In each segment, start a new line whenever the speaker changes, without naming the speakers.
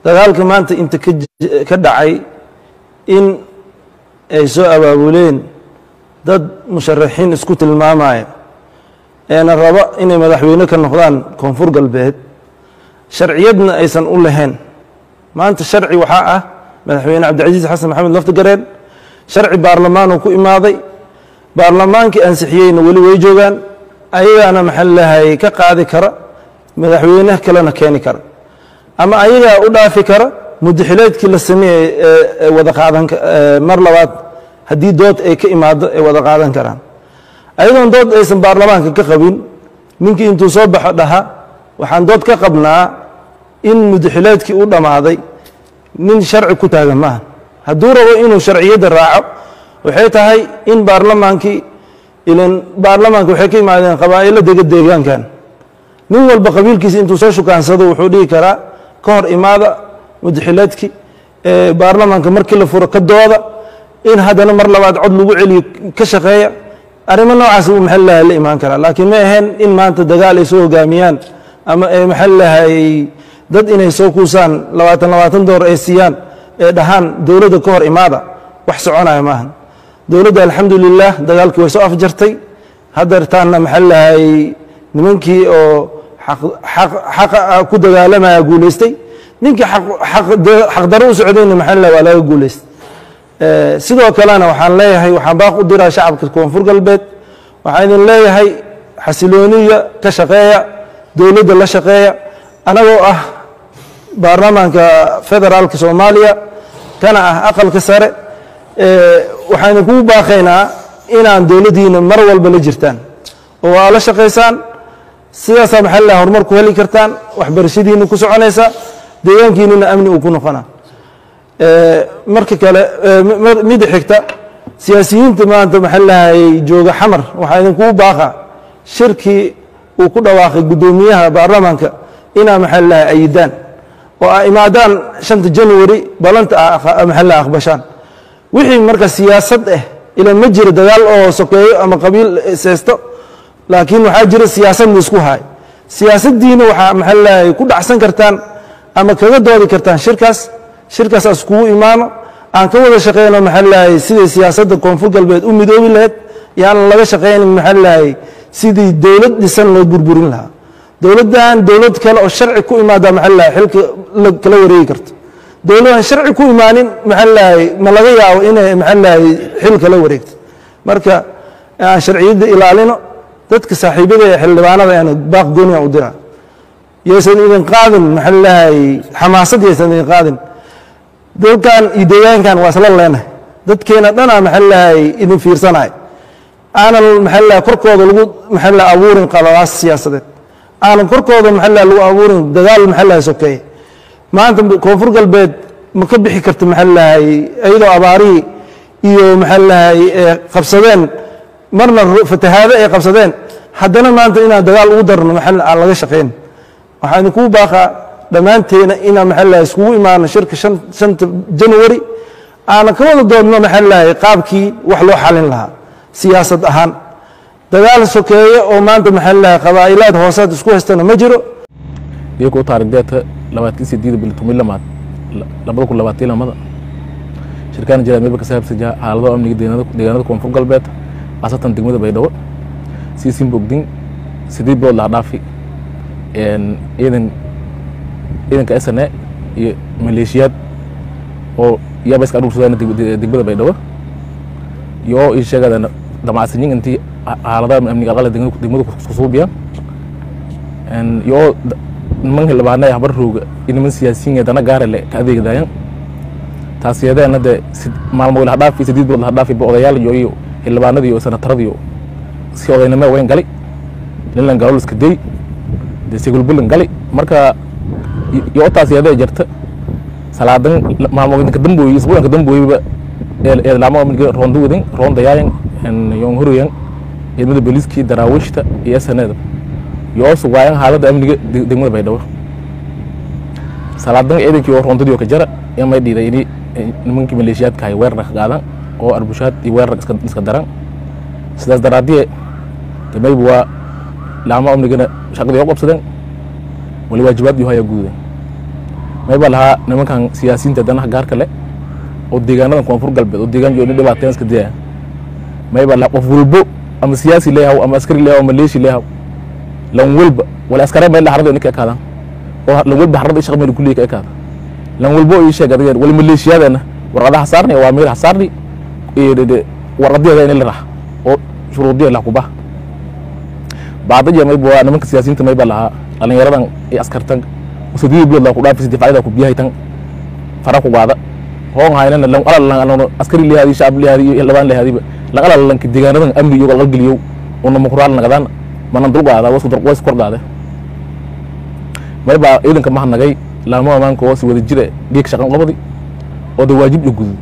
dagaalka maanta inta ka dhacay in ay soo abaabuleen dad musharaxiin isku tilmaamaya eena raba inay madaxweyne ka noqdaan koonfur galbeed sharciyadna aysan u lahayn maanta sharci waxaa ah madaxweyne cabdicasiis xasan maxamed laftigareen sharci baarlamaanuu ku imaaday baarlamaankii ansixiyeyna weli way joogaan ayagaana maxaa lahay ka qaadi kara madaxweyne kalena keeni kara ama ayagaa u dhaafi kara mudaxileedkii la sameeyey ee wada qaadan mar labaad haddii dood ay ka imaado ay wada qaadan karaan ayadoon dood aysan baarlamaanka ka qabin ninkii intuu soo baxo dhaha waxaan dood ka qabnaa in mudaxileedkii u dhammaaday nin sharci ku taagan maaha hadduu rabo inuu sharciyadda raaco waxay tahay in baarlamaankii ilan baarlamaanka waxay ka yimaadeen qabaa'ilo dega deegaankan nin walba qabiilkiisa intuu soo shukaansado wuxuu dhihi karaa ka hor imaada mudaxileedkii baarlamaanka markii la furo ka dooda in haddana mar labaad cod lagu celiyo ka shaqeeya arrimo noocaas uu maxaa lahay la imaan karaa laakiin ma ahayn in maanta dagaal ay soo hogaamiyaan ama ay maxaa lahay dad inay soo kuusaan labaatan labaatan door ay siiyaan ee dhahaan dowladda ka hor imaada wax soconaya maahan dowladda alxamdulilah dagaalkii way soo afjartay hadeertaanna maxaa lahay nimankii oo xaqa ku dagaalamaya guulaystay ninkii xaqdaro u socdayna maxaa lahay waa laga guulaystay sidoo kalena waxaan leeyahay waxaan baaq u diraa shacabka koonfur galbeed waxaan idin leeyahay xasilooniya ka shaqeeya dowladda la shaqeeya anagoo ah baarlamaanka federaalka soomaaliya kana ah aqalka sare waxaan idinkugu baaqaynaa inaan dowladdiina mar walba la jirtaan oo aa la shaqaysaan sidaasaa maxaa laha horumar ku heli kartaan waxbarashadiina ku soconaysa deegaankiinuna amni uu ku noqona marka kale mida xigta siyaasiyiinta maanta maxaa lahay jooga xamar waxaa idinkugu baaqa shirkii uu ku dhawaaqay guddoomiyaha baarlamaanka inaa maxaa lahay ayidaan oo a imaadaan shanta january balanta a maxaa laha aqbashaan wixii marka siyaasad ah ila ma jiro dagaal oo sokeeyo ama qabiil seesto laakiin waxaa jira siyaasad la isku haay siyaasaddiina waxaa maxaa lahay ku dhacsan kartaan ama kaga doodi kartaan shirkaas shirkaas as kugu imaano aan ka wada shaqeyno maxaa lahay sidai siyaasadda koonfur galbeed u midoobi lahayd yaan laga shaqaynin maxaa lahay sidii dowlad dhisan loo burburin lahaa dowladdan dowlad kale oo sharci ku imaada maxaa lahay xilka kala wareegi karto dowladdan sharci ku imaanin maxaa lahay ma laga yaabo inay maxaa lahay xil kala wareegto marka aan sharciyadda ilaalino dadka saaxiibada ee xildhibaanada aan baaq gooniya u diraa yaysan idin qaadin maxaa lahay xamaasad yaysan idin qaadin dalkan iyo deegaankan waa isla leenahay dadkeena dhanaa maxaa lahay idin fiirsanahay aanan maxaa lahay korkooda lagu maxaa lahay abuurin qaladaas siyaasadeed aanan korkooda maxaa lahay lagu abuurin dagaal maxaa lahay sokeeye maanta koonfur galbeed ma ka bixi karta maxaa lahay iyadoo abaarihii iyo maxaa lahay qabsadeen marna fatahaado ay qabsadeen haddana maanta inaan dagaal ugu darno maxaa aan laga shaqayn waxaa idinkugu baaqaa dhammaanteena inaan maxaa lahay iskugu imaano shirka shanta january aanan ka wada doodno maxaa lahay qaabkii wax loo xalin lahaa siyaasad ahaan dagaal sokeeye oo maanta maxaa lahay qabaa'ilaad hoosaad isku haystana ma jiro
iyagoo taarikhdeeta labaatan sideed bil toban lamaad labada kun labaatan lamada shirkaan jira meelba ka saabsan xaalado amniga deegaanada koonfur galbeed khaasatan degmada baydhabo siisin bogdin sideed bilood laha dhaafi ciidan ciidanka sne iyo maleeshiyaad oo iyaba iska adhursadaan degmada baydhabo iyo ii sheegada damacsanyin intii xaaladaha amniga aqala degmada kusuubiya iyo niman xildhibaana habar rooga iyo niman siyaasiyiin dana gaarale ka adeegdayan taasiyadeena de maalmo laha dhaafi sideed bilood laha dhaafi odayaal iyo iyo xildhibaanadii iyo senataradii si odaynimo weyn gali linlan galo iska dey de sigulbulan gali marka iyo taasiyadee jirta salaadan maalmoodinka dambooyi isbuulanka dambooyiba eedlaamo amniga roonda wadin roondayaayan yoon horoyan ciidamada booliiskii daraawiishta iyo sneda yoo sugaayan xaaladda amniga degmada baydhabo salaadan ciidankii oo roondadii oo ka jara imay dhiiday ini nimankii maleeshiyaadka hay weerar ka qaadan oo arbushaad iyo weerar iska daran sidaas daraadiye damayba waa laamo amnigana shaqadii oo qabsadeen wali waajibaad iyo haya guudan mayba lahaa nimankan siyaasiyiinta danaha gaarka leh oo deegaanadan koonfur galbeed oo deegaan jooni dhibaateen iska dayaya mayba lahaa qof walbo ama siyaasi leeyahaw ama askari leeyahaw ama leeshi leeyahaw lan walba wala askare mayla harada ninka ekaadaan oo lan walba harada shaqa mayla kulliya ka ekaada lan walbo ii sheeg adiga wala maleeshiyadeena warqadaha saarni waa meel hasaarni warqadeeda in la rax oo shuruudiya lah kubaha bacdaja mayba waa nimanka siyaasiyiinta mayba lahaa dhalinyaradan iyo askartan usadii bilood la ku dhaafis difaacida ku biyahay tan fara ku qaada hoon haynana lan alal lan askari leeyahay shacab leeyahay iyo labaan leeyahay lan alal lan deegaanadan amni iyo qalqal geliyo oo namakuraal nagadaan manan dul qaada wasu dar ways kordhaade mayba ciidanka mahanagay laamo amaanka oo si wada jira geeg shaqan labadi oo da waajib la gudo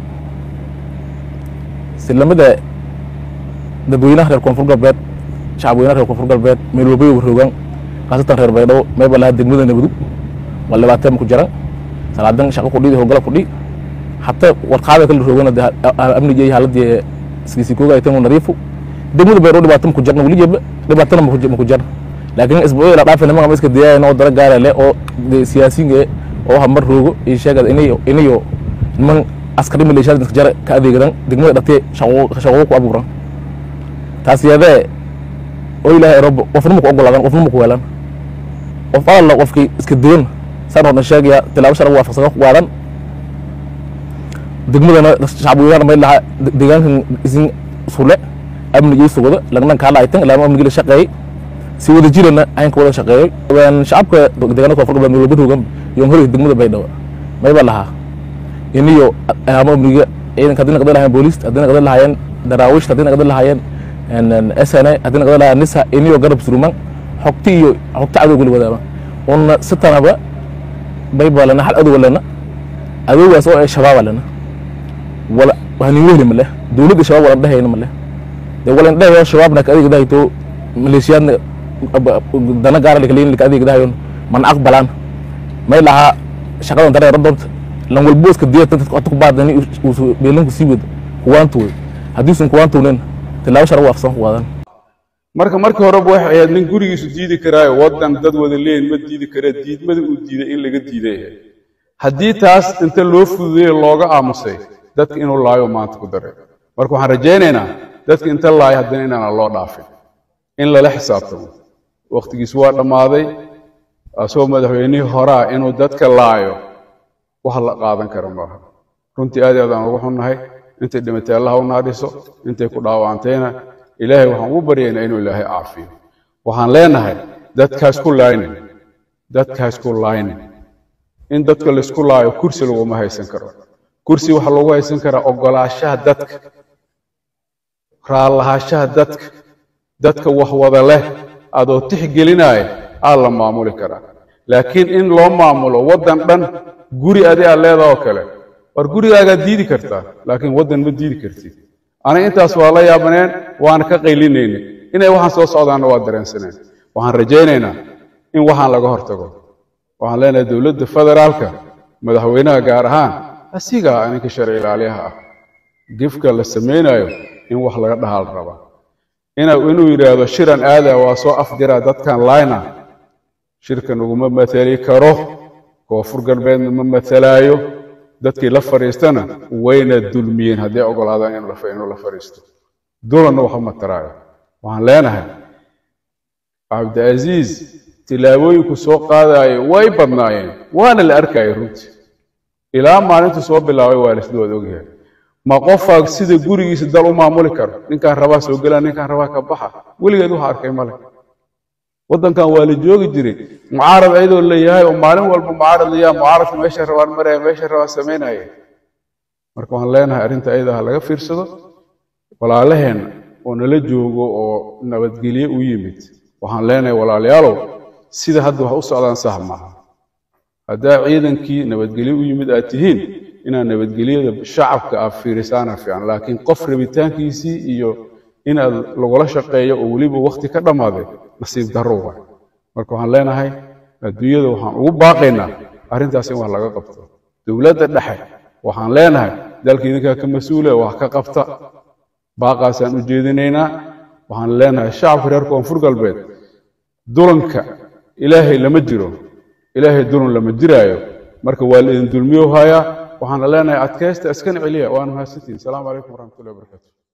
silamada dadweynaha reer koonfur galbeed shacab weynaha reer koonfur galbeed meel walba waroogaan khaasatan reer baydhabo mayba lahaa degmada nabadu waa labaataan ku jiran salaadan shaqo kudhi howlgala kudhi hataa warqaada kala roogana de amniga iyo haaladii sigisikooga aytan nadiifu degmada baydhabo dhibaata maku jarna weli jeeba dhibaatana maku jar laakiin isbuucii la dhaafay nimanka iska diyaaya oo dara gaara leh oo siyaasiyiinka oo hamar roogo iyo sheegada inayo inayo niman askari maleeshiyaad iska jara ka adeegadan degmada dhatee shaqo ku abuuran taas yadee oo ilaahay robo qofna maku ogolaadan qofna maku weelan qof alla qofkii iska duwan saan horna sheegaya tilaabo sharci waafaqsan ku qaadan degmadana shacab weynana may lahaa deegaankan isin sule amnigii sugada lagnan kaala aytan ilaama amnigii la shaqeeyey si wada jirana aynka wada shaqeeyey shacabka deegaanada koonfur galbeed walba roogan yoon hore degmada baydhabo mayba lahaa iniyo ilaama amniga ciidanka haddii naqdan lahayen booliist haddii naqdan lahaayeen daraawiishta haddii naqdan lahaayeen sna haddii naqdan lahayen nisa iniyo garab suruman xogti iyo xogti cadow guli wadaaba una sitanaba bayba lana hal adow lana adowgaas oo shabaaba lana wala hanin wehli male dowladda shabaab walan dhehayna male de walan dhehayo shabaabna ka adeegdahayto maleeshiyaadna dana gaara lakaleyin laka adeegdahayon mana aqbalaan may lahaa shaqadan dareera doonta lan walbo iska diya dadka ku baadani beelanku sii wada kuwaantu wey haddiisun kuwaantownen tilaabo shara waafsan ku waadan
marka markii horeba waxay ahayd nin gurigiisu diidi karaayo waddan dad wada leeyin ma diidi kara diidmada uu diiday in laga diiday haddii taas inta loo fududeeye looga aamusay dadka inuu laayo maanta ku daray marka waxaan rajaynaynaa dadka inta laayo haddana inaana loo dhaafin in lala xisaabtamo wakhtigiis waa dhammaaday asagoo madaxweynihii horaa inuu dadka laayo wax la qaadan kara maaha runtii aad aad aan ugu xunnahay intay dhimatay allaha u naadhiso intay ku dhaawacantayna ilaahay waxaan ugu baryaynaa inuu ilaahay caafiyo waxaan leenahay dadkaas ku laaynin dadkaas ku laaynin in dadka laysku laayo kursi laguma haysan karo kursi waxaa lagu haysan karaa ogolaashaha dadka raallahaashaha dadka dadka wax wada leh adoo tixgelinaya aa la maamuli karaa laakiin in loo maamulo waddan dhan guri adi aad leedaha oo kale war gurigaagaad diidi kartaa laakiin waddan ma diidi kartid aniga intaas waa la yaabaneen waana ka qaylinayna inay waxaan soo socdaanna waa dareensaneen waxaan rajaynaynaa in waxaan laga hortago waxaan leenahay dowladda federaalka madaxweynaha gaar ahaan asigaa ninka sharci ilaaliyaha ah gifka la samaynayo in wax laga dhahaal rabaa inuu yidhaahdo shiran aada waa soo afdiraa dadkan layna shirkan uguma matali karo koonfur galbeedna ma matalaayo dadkii la fadhiistana wayna dulmiyeen hadday ogolaadaan inuu la fadhiisto dulanna waxba mataraayo waxaan leenahay cabdicaziiz tilaabooyinku soo qaadaayo way badnaayeen waana la arkayay runtii ilaa maalintu soo bilaabay waa laisla wada ogyahay ma qofaa sida gurigiisa dal u maamuli karo ninkaan rabaa soo gelaa ninkaan rabaa ka baxa weligeed waxa arkay male waddankan waa la joogi jiray mucaarad ayadoo leeyahay oo maalin walba mucaarad layaa mucaaradka meesha rabaan maraya meesha rabaan samaynaya marka waxaan leenahay arrinta ayada ha laga fiirsado walaalaheenna oo nala joogo oo nabadgelye u yimid waxaan leenahay walaalayaalow sida hadda wax u socdaan sax maaha haddaa ciidankii nabadgelye u yimid aad tihiin inaad nabadgelyada shacabka aad fiirisaana fiican laakiin qof rabitaankiisii iyo inaad lagula shaqeeyo oo weliba wakhti ka dhammaaday nasiib darro waay marka waxaan leenahay adduunyada waxaan ugu baaqaynaa arrintaas in wax laga qabto dowladda dhexe waxaan leenahay dalka idinkaa ka mas-uula wax ka qabta baaqaasaan u jeedinaynaa waxaan leenahay shacabka reer koonfur galbeed dulanka ilaahay lama jiro ilaahay dulan lama jiraayo marka waa la idin dulmiyo hayaa waxaana leenahay adkaysta iskana celiya waana mahadsantihin asalaamu calaykum waraxmatullahi wabarakaatu